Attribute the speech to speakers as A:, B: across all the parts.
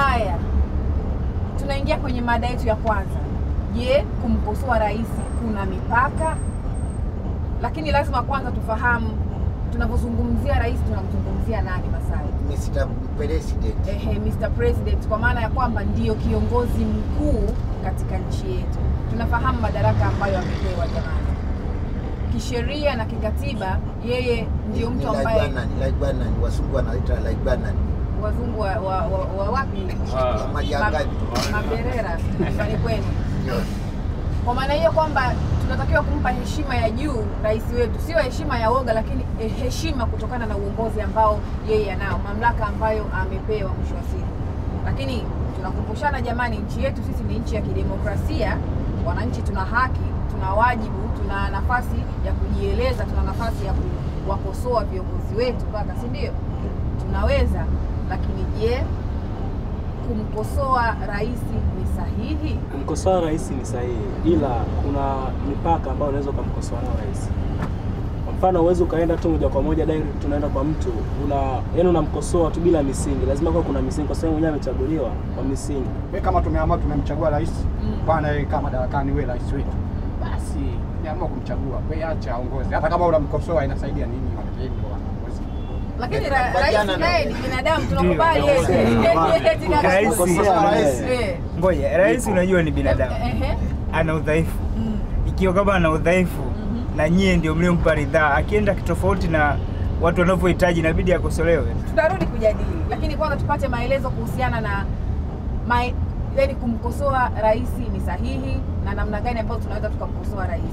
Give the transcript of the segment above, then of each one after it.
A: haya tunaingia kwenye mada yetu ya kwanza je kumkosoa rais kuna mipaka lakini lazima kwanza tufahamu tunavyozungumzia rais tunamzungumzia nani masai
B: Mr. President.
A: ehe, Mr. President kwa maana ya kwamba ndiyo kiongozi mkuu katika nchi yetu. Tunafahamu madaraka ambayo amepewa jamani, kisheria na kikatiba, yeye ndio mtu ambaye
B: Laibwanan, Laibwanan, wasungu wanaita Laibwanan.
A: wazungu wa, wa, wa, wa wapi
B: Ya Majangani.
A: Ma- maberera nyumbani kwenu.
B: Ndio.
A: Kwa maana hiyo kwamba tunatakiwa kumpa heshima ya juu rais wetu, sio heshima ya woga, lakini eh, heshima kutokana na uongozi ambao yeye anao, mamlaka ambayo amepewa mwisho wa siku. Lakini tunakumbushana jamani, nchi yetu sisi ni nchi ya kidemokrasia. Wananchi tuna haki, tuna wajibu, tuna nafasi ya kujieleza, tuna nafasi ya kuwakosoa viongozi wetu kaka, si ndio? Tunaweza, lakini je, kumkosoa rais ni sahihi?
C: Kumkosoa rais ni sahihi, ila kuna mipaka ambayo unaweza ukamkosoa nao rais. Kwa mfano, huwezi ukaenda tu moja kwa moja direct tunaenda kwa mtu una yani unamkosoa tu bila misingi. Lazima kuwa kuna misingi, kwa sababu mwenyewe amechaguliwa kwa misingi.
D: We kama tumeamua tumemchagua rais
A: Mm.
D: bwana, yeye kama madarakani, we rais wetu, basi tumeamua kumchagua, we acha aongoze. Hata kama unamkosoa inasaidia nini? Wanataka waongoze.
A: lakini
B: Eh,
A: ra-
B: kubaliana
A: rais
B: na-
A: naye ni binadamu tunakubali yeye.
C: Ndio.
A: Eti kama-
E: Rais-
C: Kukosea
D: rais-
C: naye.
A: Eh,
E: Ngoja, rais unajua ni binadamu,
A: ehe,
E: ana udhaifu.
A: mm,
E: Ikiwa kama ana udhaifu
A: mhm.
E: na nyie ndio mliompa ridhaa, akienda kitofauti na watu wanavyohitaji, inabidi akosolewe.
A: tutarudi kujadili lakini kwanza tupate maelezo kuhusiana na mae, yani kumkosoa rais ni sahihi na namna gani ambayo tunaweza tukamkosoa rais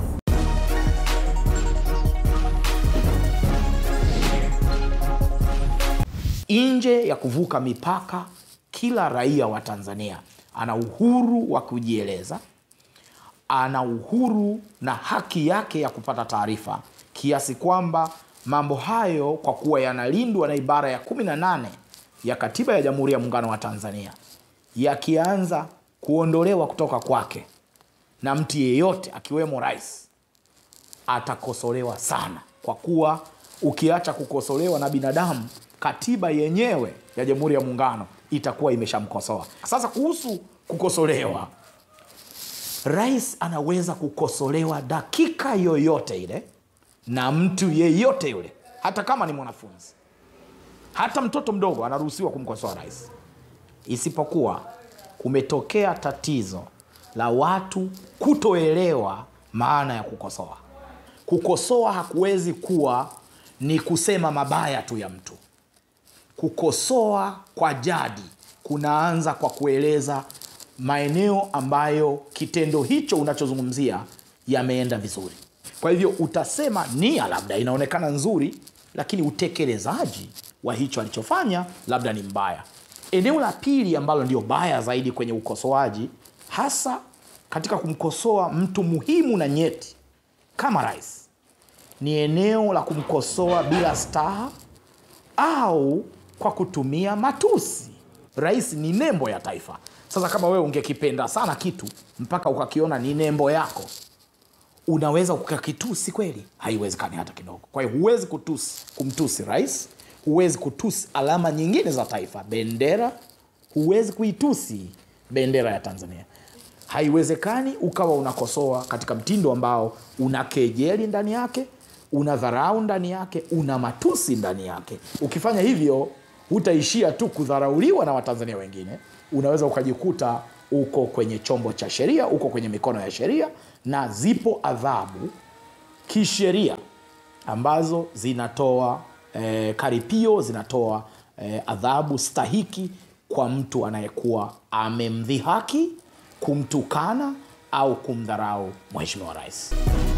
F: nje ya kuvuka mipaka, kila raia wa Tanzania ana uhuru wa kujieleza, ana uhuru na haki yake ya kupata taarifa, kiasi kwamba mambo hayo kwa kuwa yanalindwa na ibara ya 18 ya Katiba ya Jamhuri ya Muungano wa Tanzania, yakianza kuondolewa kutoka kwake na mtu yeyote akiwemo rais atakosolewa sana, kwa kuwa ukiacha kukosolewa na binadamu, katiba yenyewe ya Jamhuri ya Muungano itakuwa imeshamkosoa. Sasa kuhusu kukosolewa, rais anaweza kukosolewa dakika yoyote ile na mtu yeyote yule, hata kama ni mwanafunzi, hata mtoto mdogo anaruhusiwa kumkosoa rais, isipokuwa kumetokea tatizo la watu kutoelewa maana ya kukosoa. Kukosoa hakuwezi kuwa ni kusema mabaya tu ya mtu. Kukosoa kwa jadi kunaanza kwa kueleza maeneo ambayo kitendo hicho unachozungumzia yameenda vizuri. Kwa hivyo utasema nia labda inaonekana nzuri, lakini utekelezaji wa hicho alichofanya labda ni mbaya. Eneo la pili ambalo ndio baya zaidi kwenye ukosoaji, hasa katika kumkosoa mtu muhimu na nyeti kama rais, ni eneo la kumkosoa bila staha au kwa kutumia matusi. Rais ni nembo ya taifa. Sasa kama wewe ungekipenda sana kitu mpaka ukakiona ni nembo yako, unaweza ukakitusi kweli? Haiwezekani hata kidogo. Kwa hiyo huwezi kutusi, kumtusi rais, huwezi kutusi alama nyingine za taifa, bendera, huwezi kuitusi bendera ya Tanzania. Haiwezekani ukawa unakosoa katika mtindo ambao una kejeli ndani yake, una dharau ndani yake, una matusi ndani yake. Ukifanya hivyo, hutaishia tu kudharauliwa na Watanzania wengine, unaweza ukajikuta uko kwenye chombo cha sheria, uko kwenye mikono ya sheria, na zipo adhabu kisheria ambazo zinatoa eh, karipio zinatoa eh, adhabu stahiki kwa mtu anayekuwa amemdhihaki, kumtukana au kumdharau mheshimiwa rais.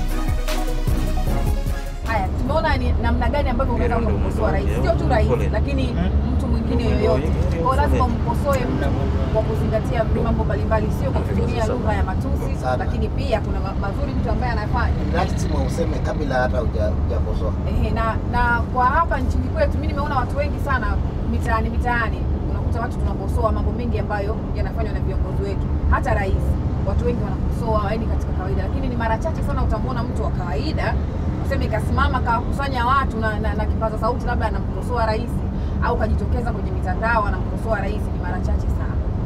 A: haya tumeona ni namna gani ambavyo unaweza kumkosoa rais sio tu rais lakini mtu mwingine yoyote kwao lazima umkosoe mtu kwa kuzingatia mambo mbalimbali sio kwa kutumia lugha ya matusi
B: Sana.
A: lakini pia kuna ma- mazuri mtu ambaye anafanya
B: lazima useme kabla hata huja- hujakosoa.
A: Ehe, na na kwa hapa nchini kwetu mi nimeona watu wengi sana mitaani mitaani unakuta watu tunakosoa mambo mengi ambayo yanafanywa na viongozi wetu hata rais watu wengi wanakosoa yani katika kawaida lakini ni mara chache sana utamwona mtu wa kawaida useme kasimama kawakusanya watu na, na, na kipaza sauti labda anamkosoa rais au kajitokeza kwenye mitandao anamkosoa rais ni mara chache sana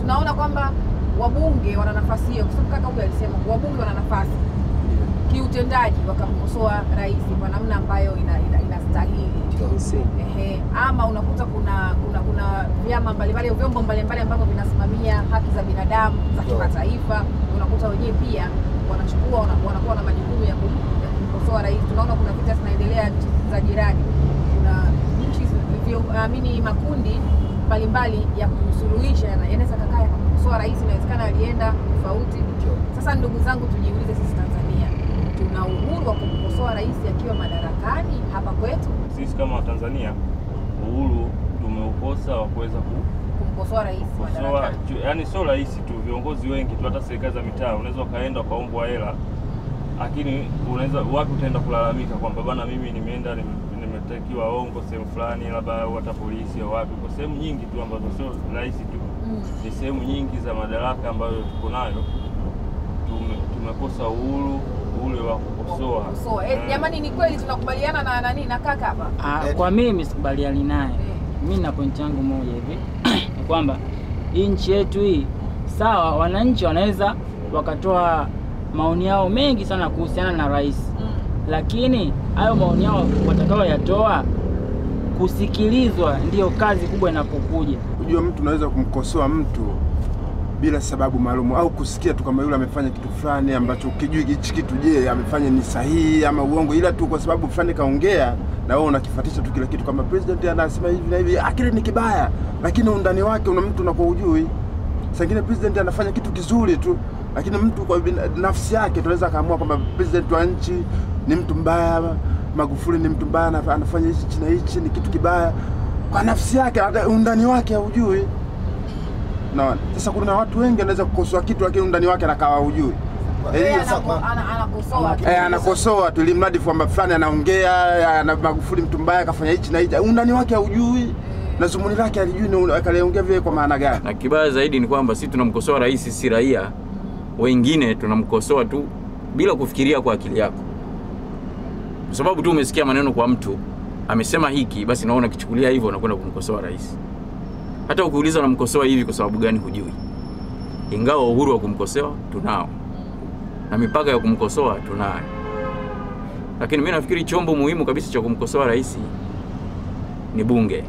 A: tunaona kwamba wabunge wana nafasi hiyo, kwa sababu kaka huyu alisema wabunge wana nafasi kiutendaji wakamkosoa rais kwa namna ambayo ina, ina, inastahili
C: Msingi.
A: Ehe, ama unakuta kuna kuna kuna vyama mbalimbali vyombo mbalimbali ambavyo vinasimamia haki za binadamu za
B: Ndio.
A: kimataifa, unakuta wenyewe pia wanachukua wana- wanakuwa na majukumu ya kum- ya kumkosoa rais. Tunaona kuna vita zinaendelea nchi za jirani, kuna nchi zi- vio- amini makundi mbalimbali ya kusuluhisha yana- yanaweza kakaa yakamkosoa rais, inawezekana alienda tofauti. Sasa ndugu zangu, tujiulize sisi Tanzania, tuna uhuru wa kumkosoa rais akiwa madarakani hapa kwetu?
G: Sisi kama Watanzania uhuru tumeukosa wa kuweza ku
A: kumkosoa rais
G: kukosoa,
A: madarakani.
G: ju- yaani sio rahisi tu, viongozi wengi tu, hata serikali za mitaa unaweza ukaenda ukaombwa hela, lakini unaweza wapi utaenda kulalamika kwamba bana, mimi nimeenda nime- nimetakiwa ongo sehemu fulani, labda au hata polisi au wapi, kwa sehemu nyingi tu ambazo sio rahisi tu
A: Mm.
G: ni sehemu nyingi za madaraka ambayo tuko nayo tume, tumekosa uhuru ule wa kukosoa.
A: Kukosoa. Eh,
G: Eh.
A: jamani ni kweli tunakubaliana na nani na kaka hapa.
H: Ah, kwa mimi sikubaliani naye.
A: Eh.
H: Mi na pointi yangu moja hivi ni kwamba hii nchi yetu hii, sawa, wananchi wanaweza wakatoa maoni yao mengi sana kuhusiana na rais,
A: Mm.
H: lakini hayo maoni yao watakayoyatoa kusikilizwa ndiyo kazi kubwa inapokuja.
I: Ujue mtu unaweza kumkosoa mtu bila sababu maalum au kusikia tu kama yule amefanya kitu fulani ambacho ukijui hichi kitu, je, amefanya ni sahihi ama uongo, ila tu kwa sababu fulani kaongea na wewe unakifuatisha tu kila kitu, kama president anasema hivi na hivi, ah, kile ni kibaya, lakini undani wake una mtu unakuwa ujui. Saa ingine president anafanya kitu kizuri tu, lakini mtu kwa bina- nafsi yake tunaweza akaamua kwamba president wa nchi ni mtu mbaya, Magufuli ni mtu mbaya, anaf- anafanya hichi na hichi ni kitu kibaya kwa nafsi yake, hata undani wake haujui. Naona sasa kuna watu wengi wanaweza kukosoa kitu lakini undani wake anakawa hujui.
A: Yeye
I: Eh,
B: sasa
A: anako-
B: kwa-
A: ana- anakosoa tu.
I: Eh, anakosoa tu ili mradi kwamba fulani anaongea ana Magufuli mtu mbaya akafanya hichi na hichi, undani wake haujui na zumuni lake alijui na akaliongea vile kwa maana gani.
J: na kibaya zaidi ni kwamba sisi tunamkosoa rais, si raia wengine. Tunamkosoa tu bila kufikiria kwa akili yako, kwa sababu tu umesikia maneno kwa mtu amesema hiki, basi naona unakichukulia hivyo, unakwenda kumkosoa rais. Hata ukiuliza unamkosoa hivi kwa sababu gani, hujui. Ingawa uhuru wa kumkosoa tunao na mipaka ya kumkosoa tunayo, lakini mimi nafikiri chombo muhimu kabisa cha kumkosoa rais ni bunge.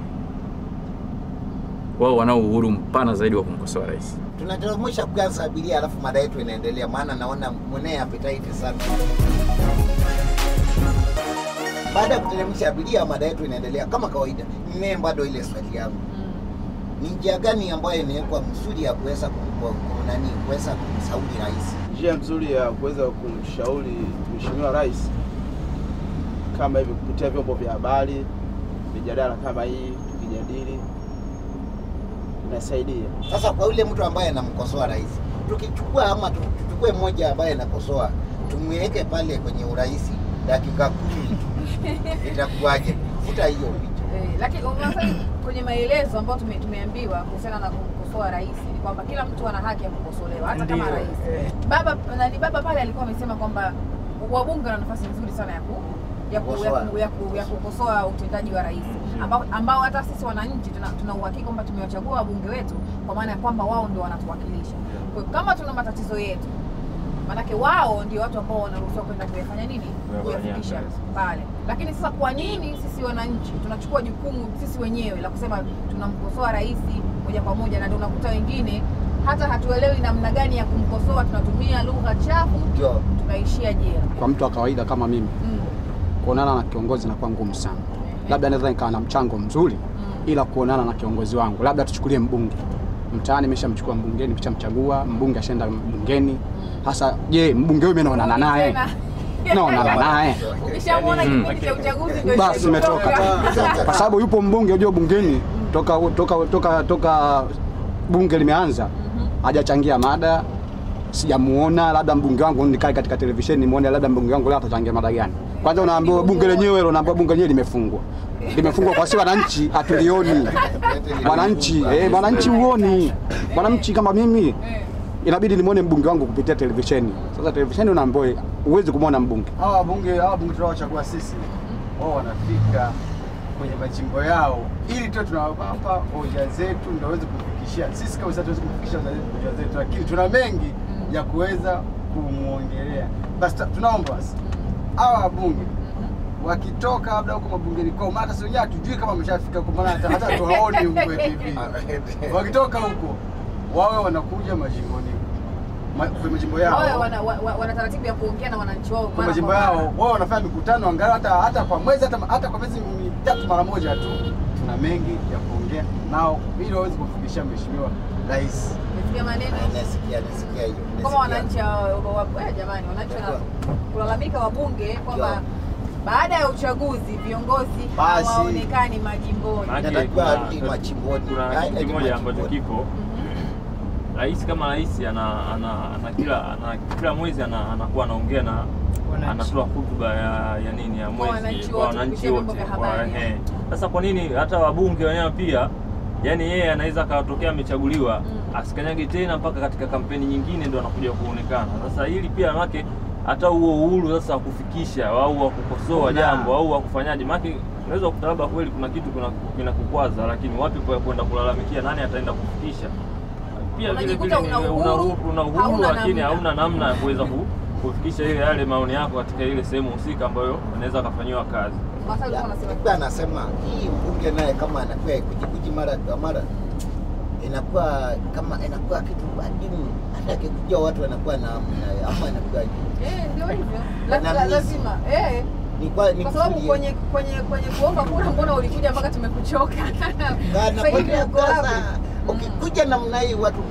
J: Wao wanao uhuru mpana zaidi wa kumkosoa rais.
B: Tunateremsha kwanza abiria, alafu mada yetu inaendelea, maana naona mwenee appetite sana. Baada ya kuteremsha abiria, mada yetu inaendelea kama kawaida. Mimi bado ile swali yangu,
A: Mm.
B: ni njia gani ambayo inawekwa mzuri ya kuweza kum- kum- nani kuweza kumshauri rais?
K: Njia nzuri ya kuweza kumshauri Mheshimiwa Rais kama hivi kupitia vyombo vya habari, mijadala kama hii tukijadili, inasaidia.
B: Sasa kwa yule mtu ambaye anamkosoa rais, tukichukua ama tu- tuchukue mmoja ambaye anakosoa, tumweke pale kwenye urais dakika kumi itakuwaje? Futa hiyo picha.
A: Eh, lakini unasema kwenye maelezo ambayo tume, tumeambiwa kuhusiana na kumkosoa rais ni kwamba kila mtu ana haki ya kukosolewa hata kama
C: Ndio,
A: rais.
C: eh.
A: Baba nani baba pale alikuwa amesema kwamba wabunge wana nafasi nzuri sana ya ku ya ku, ya, ku, ya, ku, ya kukosoa utendaji wa rais ambao, ambao hata sisi wananchi tuna, tuna uhakika kwamba tumewachagua wabunge wetu kwa maana ya kwamba wao ndio wanatuwakilisha. Kwa hiyo kama tuna matatizo yetu maanake wao ndio watu ambao wanaruhusiwa kwenda kuyafanya nini,
G: Kuyafanyia
A: kuyafikisha
G: kazi.
A: pale. Lakini sasa kwa nini sisi wananchi tunachukua jukumu sisi wenyewe la kusema tunamkosoa rais moja kwa moja, na ndio unakuta wengine hata hatuelewi namna gani ya kumkosoa, tunatumia lugha chafu,
B: Ndio.
A: tunaishia jela.
D: Kwa mtu wa kawaida kama mimi,
A: Mm.
D: kuonana na kiongozi inakuwa ngumu sana. Labda naweza nikawa na mchango mzuri, ila kuonana na kiongozi wangu, labda tuchukulie mbunge mtaani, nimeshamchukua mbungeni, nimeshamchagua mbunge, ashaenda mbungeni. Sasa je, mbunge huyu mimi naonana naye
A: Tena.
D: naonana naye
A: Ukishamwona
J: Mm.
A: kipindi cha uchaguzi ndio
D: basi imetoka, kwa sababu yupo mbunge, unajua bungeni toka toka toka toka bunge limeanza hajachangia mada, sijamuona. Labda mbunge wangu nikae katika televisheni nimuone, labda mbunge wangu leo atachangia mada gani? Kwanza unaambiwa bunge lenyewe, unaambiwa bunge lenyewe limefungwa, limefungwa kwa si wananchi hatulioni. Wananchi eh, wananchi huoni, wananchi kama mimi inabidi nimwone mbunge wangu kupitia televisheni. Sasa televisheni unaambiwa, huwezi kumwona mbunge
K: Hawa wabunge hawa wabunge tunaowachagua sisi, wao wanafika
L: kwenye majimbo yao, ili tu tunawapa hoja zetu ndio waweze kufikishia sisi. Kama sasa tuweze kufikisha hoja zetu, lakini tuna mengi ya kuweza kumwongelea. Basi ta- tunaomba basi hawa wabunge wakitoka labda huko mabungeni kwao, maana sisi wenyewe hatujui kama wameshafika huko, maana hata hata tuwaoni huko kwenye TV. Wakitoka huko wawe wanakuja majimboni ma, kwenye majimbo yao
A: Wawe wana, wa- wa- wana taratibu ya kuongea na wananchi wao
L: kwa
A: mara
L: majimbo
A: kwa mara.
L: yao, wao wanafanya mikutano angalau hata hata kwa mwezi hata, hata kwa miezi mitatu mara moja tu. Tuna mengi ya kuongea nao ili waweze kumfikishia mheshimiwa rais.
A: Umesikia maneno
B: Nasikia nasikia hiyo.
A: kama
B: nasikia.
A: wananchi hao- wa- wa- eh, jamani, wananchi wana kulalamika wabunge kwamba baada ya uchaguzi viongozi
B: Basi.
A: hawaonekani majimboni.
G: Maana
B: Inatakiwa
G: kuna-
B: arudi machimboni.
G: Kuna
B: Haya,
G: kitu
B: ni
G: kimoja ambacho
B: machimboni.
G: kipo rais kama rais ana, ana, ana kila ana, kila mwezi ana, anakuwa anaongea na
H: Wananchi.
G: anatoa hotuba ya, ya nini ya mwezi
A: wananchi
G: kwa
A: wote
G: wananchi
A: kupitia vyombo
G: wote
A: vya
G: kwa-
A: habari.
G: ehe. Sasa kwa nini hata wabunge wenyewe pia yani yeye anaweza akatokea amechaguliwa asikanyage tena mpaka katika kampeni nyingine ndo anakuja kuonekana. Sasa hili pia make hata huo uhuru sasa wa kufikisha au wa kukosoa
L: Kuna-
G: jambo au wa kufanyaje, make unaweza kukuta labda kweli kuna kitu kuna- kinakukwaza, lakini wapi kwa kwenda kulalamikia, nani ataenda kufikisha? Pia vile vile
A: Unajikuta una
G: una
A: uhuru,
G: uhuru, una uhuru
A: hauna
G: lakini
A: namna.
G: hauna namna ya kuweza ku- kufikisha ile yale maoni yako katika ile sehemu husika ambayo unaweza akafanyiwa kazi.
A: Masai ulikuwa unasema
B: Nilikuwa anasema hii mbunge naye kama anakuwa kujikuji mara kwa mara inakuwa kama inakuwa kitu adimu, hata akikuja watu wanakuwa na na- ama inakuwa
A: eh, ndio hivyo La- la-
B: Wanamisi.
A: lazima eh
B: ni kwa ni
A: kwa sababu
B: kusudi-
A: kwenye kwenye kwenye kuomba kura, mbona ulikuja mpaka tumekuchoka?
B: Kana
A: Sasa hivi
B: kwa
A: uko wapi?
B: sasa ukikuja namna hii watu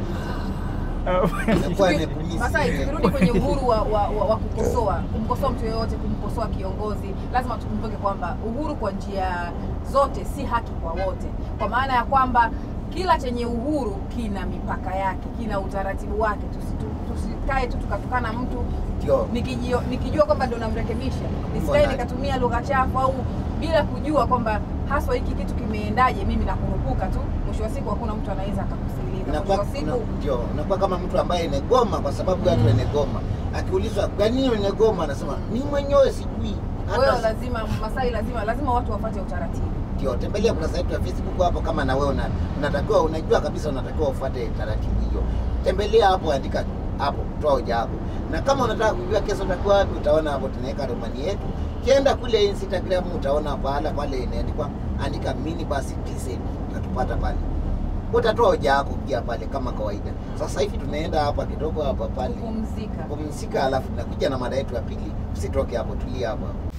B: inakuwa ni kumisi.
A: Masai, tukirudi kwenye uhuru wa, wa, wa, wa kukosoa, kumkosoa mtu yeyote, kumkosoa kiongozi, lazima tukumbuke kwamba uhuru kwa njia zote si haki kwa wote, kwa maana ya kwamba kila chenye uhuru kina mipaka yake, kina utaratibu wake. Tusitu- Tusikae tu tukatukana mtu
B: Ndio.
A: nikijua, nikijua kwamba ndo namrekebisha, nisikae
B: Mbona?
A: nikatumia lugha chafu au bila kujua kwamba haswa hiki kitu kimeendaje, mimi nakurupuka tu. Mwisho wa siku hakuna mtu anaweza akakusikiliza. Mwisho
B: Inakuwa
A: wa siku
B: una- ndio unakuwa kama mtu ambaye inegoma kwa sababu watu wanegoma. Akiulizwa kwa nini unegoma, anasema ni mwenyewe sijui.
A: Kwa hiyo
B: Hata
A: lazima Masai, lazima lazima watu wafuate utaratibu.
B: ndio tembelea kurasa yetu ya Facebook hapo, kama na wewe una- unatakiwa unajua kabisa unatakiwa ufuate taratibu hiyo. Tembelea hapo, andika hapo, toa hoja yako, na kama unataka kujua kesho utakuwa wapi, utaona hapo tunaweka romani yetu. Kienda kule Instagram utaona pahala pale imeandikwa andika mini basi TZ, utatupata pale, utatoa hoja yako pia pale kama kawaida. Sasa hivi tunaenda hapa kidogo hapa pale
A: Kupumzika.
B: kupumzika, alafu tunakuja na mada yetu ya pili. Usitoke hapo, tulia hapo hapo.